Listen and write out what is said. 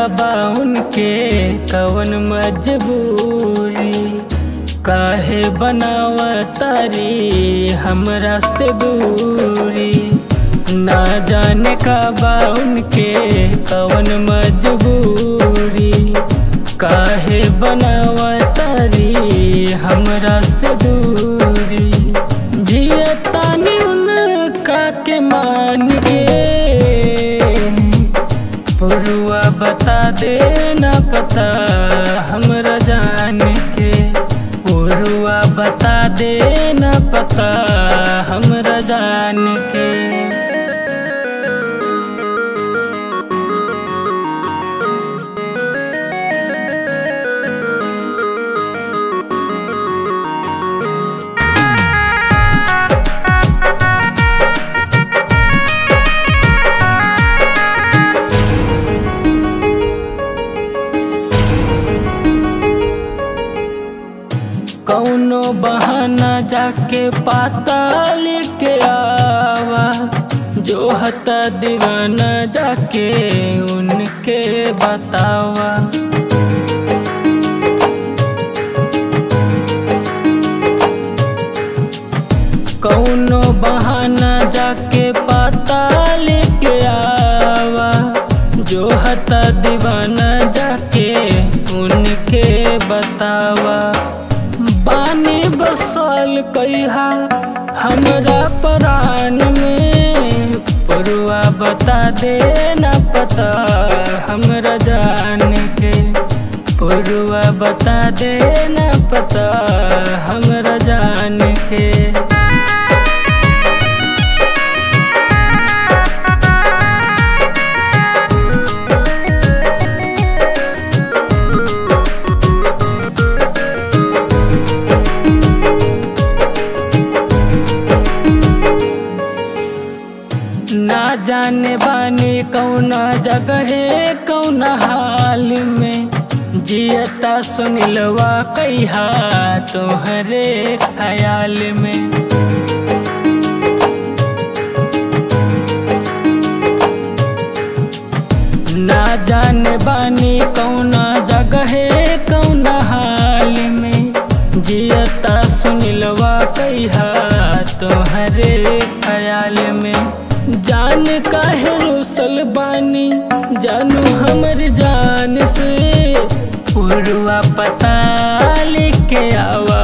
बा उनके कवन मजबूरी काहे बनावा तारी हमरा से दूरी ना जाने का बा उनके कवन मजबूरी काहे बनावा तारी हमरा से दूरी जिया तानी उनका के मान के पुरुआ बता दे ना पता हमरा जान के पुरुआ बता दे ना पता हमरा जान के कौनो बहाना जाके पाता लेके आवा जो हता दीवाना जाके उनके बतावा कौनो बहाना जाके पाता लेके आवा जो हता दीवाना जाके उनके बतावा बानी बसल कहा हमरा प्राण में पुरुआ बता दे ना पता हमरा जान के पुरुआ बता दे ना पता हमरा जान के ना जाने बानी कौना जगह कौना हाल में जियता सुनिलवा कहा तोहरे ख्याल में ना जाने बानी कौना जगह कौना हाल में जियता सुनिलवा कहा तोहरे ख्याल में जान काहे रोसल बानी जानू हमर जान से पुरवा पता लेके आवा